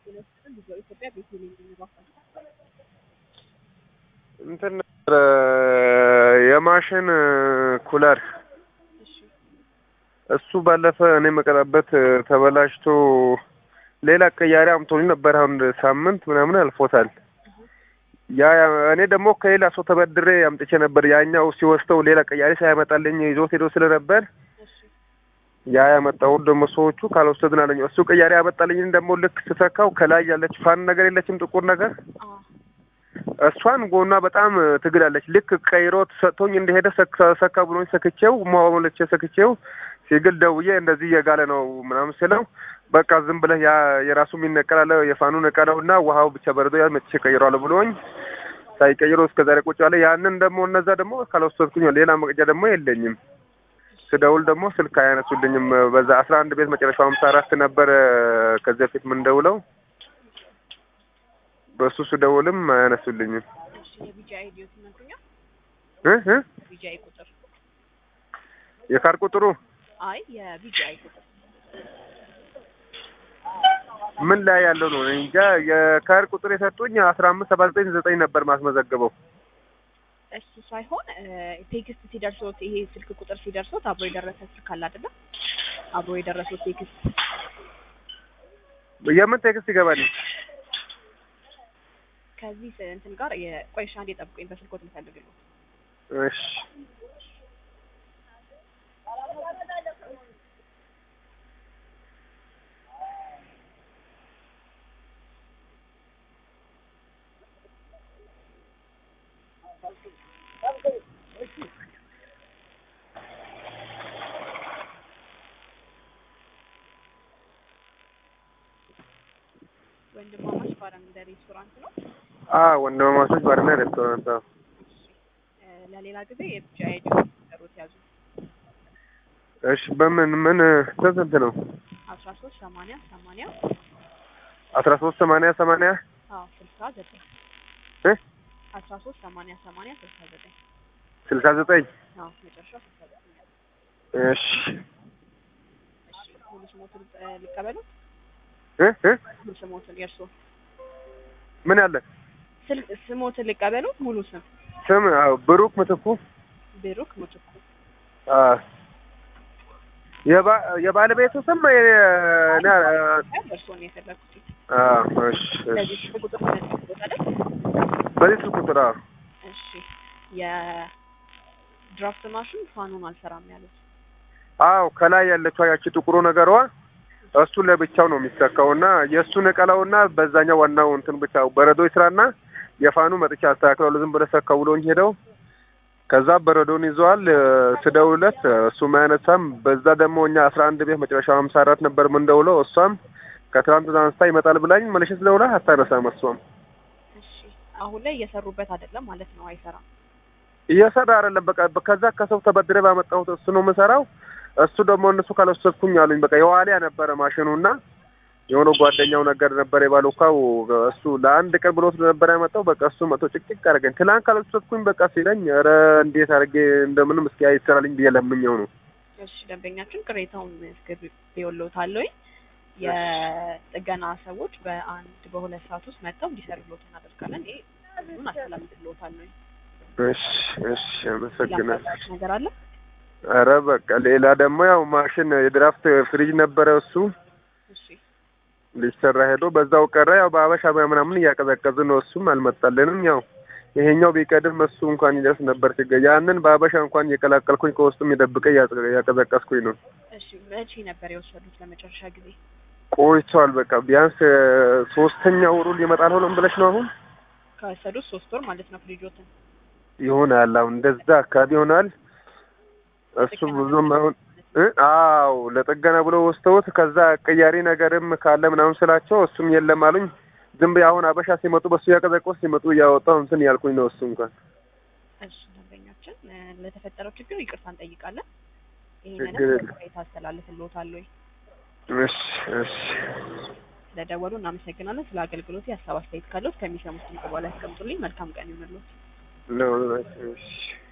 ኢትዮጵያ ቤቴሌም የሚባል እንትን ነበረ የማሽን ኩለር እሺ እሱ ባለፈ እኔ መቀጣበት ተበላሽቶ ሌላ ቀያሪ አምቶልኝ ነበር። አሁን ሳምንት ምናምን አልፎታል። ያ እኔ ደግሞ ከሌላ ሰው ተበድሬ አምጥቼ ነበር። ያኛው ሲወስደው ሌላ ቀያሪ ሳያመጣልኝ ይዞት ሄዶ ስለነበር እሺ ያ ያመጣውን ደግሞ ሰዎቹ ካልወሰድን አለኝ። እሱ ቀያሪ ያመጣልኝን ደግሞ ልክ ስተካው ከላይ ያለች ፋን ነገር የለችም ጥቁር ነገር አ እሷን ጎኗ በጣም ትግላለች። ልክ ቀይሮት ሰጥቶኝ እንደሄደ ሰካ- ሰካ ብሎኝ ሰክቼው ሞለቼ ሰክቼው ሲግል ደውዬ እንደዚህ እየጋለ ነው ምናምን ስለው በቃ ዝም ብለህ ያ የራሱ የሚነቀላለ የፋኑ ነቀለው እና ውሃው ብቻ በረዶ ያ መጥቼ ቀይሯል ብሎኝ ሳይቀይሮ እስከ ዛሬ ቁጭ አለ። ያንን ደግሞ እነዛ ደግሞ ካልወሰድኩኝ ሌላ መቅጃ ደግሞ የለኝም። ስደውል ደግሞ ስልክ አያነሱልኝም። በዛ አስራ አንድ ቤት መጨረሻው ሀምሳ አራት ነበረ ከዚህ በፊት ምንደውለው በእሱ ስደውልም አያነሱልኝም። እሺ የቢጂአይ ዲዮ ስምንተኛ እ እ ቢጂአይ ቁጥር የካር ቁጥሩ አይ የቢጂአይ ቁጥር ምን ላይ ያለው ነው? እኔ እንጃ። የካር ቁጥር የሰጡኝ አስራ አምስት ሰባ ዘጠኝ ዘጠኝ ነበር ማስመዘገበው። እሱ ሳይሆን ቴክስት ሲደርሶት ይሄ ስልክ ቁጥር ሲደርሶት አብሮ የደረሰ ስልክ አለ አይደለ? አብሮ የደረሰው ቴክስት የምን ቴክስት ይገባል? ከዚህ ስ- እንትን ጋር የቆይሻ አንዴ ጠብቁኝ፣ በስልኮት ልፈልግልኝ። እሺ ወንድማማች ባርና እንደ ሬስቶራንት ነው። አ ወንድማማቾች ባርና ሬስቶራንት። አዎ። እ፣ ለሌላ ጊዜ የቢጂአይ ዲዮ ቁጥሩት ያዙ እሺ በምን ምን ስንት ነው? አስራ ሶስት ሰማንያ ሰማንያ አስራ ሶስት ሰማንያ ሰማንያ አዎ ስልሳ ዘጠኝ እ አስራ ሶስት ሰማንያ ሰማንያ ስልሳ ዘጠኝ ስልሳ ዘጠኝ አዎ መጨረሻው ስልሳ ዘጠኝ እሺ እሺ ሙሉ ስሞትን እ፣ ሊቀበሉት እ እ ሙሉ ስሞትን የእርስዎ ምን ያለ ስል ስሞትን ሊቀበሉት ሙሉ ስም ስም? አዎ ብሩክ ምትኩ። ብሩክ ምትኩ አ የባ የባለቤቱ ስም እኔ እርስዎን የፈለኩት አ እሺ ለዚህ እሺ ስልክ ቁጥር ተነጥፎት አይደል? በዚህ ስልክ ቁጥር አዎ እሺ የድራፍት ማሽን ፋኑን አልሰራም ያሉት አዎ ከላይ ያለችው ያቺ ጥቁሩ ነገሯ እሱ ለብቻው ነው የሚሰካው እና የእሱ ነቀላውና በዛኛው ዋናው እንትን ብቻ በረዶ ይስራና የፋኑ መጥቻ አስተካክለው ዝም ብለህ ሰካው ብሎኝ ሄደው ከዛ በረዶን ይዘዋል። እ፣ ስደውልለት እሱም አያነሳም። በዛ ደግሞ እኛ አስራ አንድ ቤት መጨረሻው ሀምሳ አራት ነበር ምንደውለው እሷም ከትናንት አንስታ ይመጣል ብላኝ መልሼ ስደውላ አታነሳም። እሷም እሺ አሁን ላይ እየሰሩበት አይደለም ማለት ነው አይሰራም እየሰራ አይደለም። በቃ ከዛ ከሰው ተበድሬ ባመጣሁት እሱ ነው የምሰራው። እሱ ደግሞ እነሱ ካልወሰድኩኝ አሉኝ። በቃ የዋሊያ ነበረ ማሽኑና የሆነ ጓደኛው ነገር ነበር የባሉካው እሱ ለአንድ ቀን ብሎት ነበር ያመጣው። በቃ እሱ መቶ ጭቅጭቅ አደረገኝ። ትላንት ካልወሰድኩኝ በቃ ሲለኝ፣ ኧረ እንዴት አድርጌ እንደምንም እስኪ አይሰራልኝ ብዬ ለምኜው ነው። እሺ ደንበኛችን ቅሬታውን አስገብቼልዎታለሁ የጥገና ሰዎች በአንድ በሁለት ሰዓት ውስጥ መጥተው እንዲሰሩልዎት እናደርጋለን ይሄ ሁሉን አስተላልፍልዎታለሁ እሺ እሺ፣ አመሰግናለሁ። ያመጣሁት ነገር አለ ኧረ በቃ ሌላ ደግሞ ያው ማሽን የድራፍት ፍሪጅ ነበረ እሱ እሺ ሊሰራ ሄዶ በዛው ቀረ። ያው በአበሻ ምናምን እያቀዘቀዝን ነው። እሱም አልመጣልንም። ያው ይሄኛው ቢቀድም እሱ እንኳን ይደርስ ነበር ችግር። ያንን በአበሻ እንኳን እየቀላቀልኩኝ ከውስጡም የደብቀ እያቀዘቀዝኩኝ ነው። እሺ መቼ ነበር የወሰዱት ለመጨረሻ ጊዜ ቆይቷል። በቃ ቢያንስ እ፣ ሶስተኛ ወሩ ሊመጣል ሆኖም ብለሽ ነው አሁን ከወሰዱት ሶስት ወር ማለት ነው ፍሪጆትን ይሆናል። አሁን እንደዛ አካባቢ ይሆናል። እሱ ብዙም አሁን እ አዎ ለጥገና ብሎ ወስደውት ከዛ ቀያሪ ነገርም ካለ ምናምን ስላቸው እሱም የለም አሉኝ። ዝም ብዬ አሁን አበሻ ሲመጡ በሱ ያቀዘቀዝ ሲመጡ እያወጣሁ እንትን ያልኩኝ ነው። እሱ እንኳን እሺ ደንበኛችን እ፣ ለተፈጠረው ችግር ይቅርታ እንጠይቃለን ችግር ይሄንንም የለም። ቅሬታ አስተላልፍልዎታለሁ እሺ እሺ ስለደወሉ እናመሰግናለን ስለ አገልግሎት የሀሳብ አስተያየት ካለዎት ከሚሰሙት ድምጽ በኋላ ያስቀምጡልኝ መልካም ቀን ይሁንልዎት ለሁላችሁ እሺ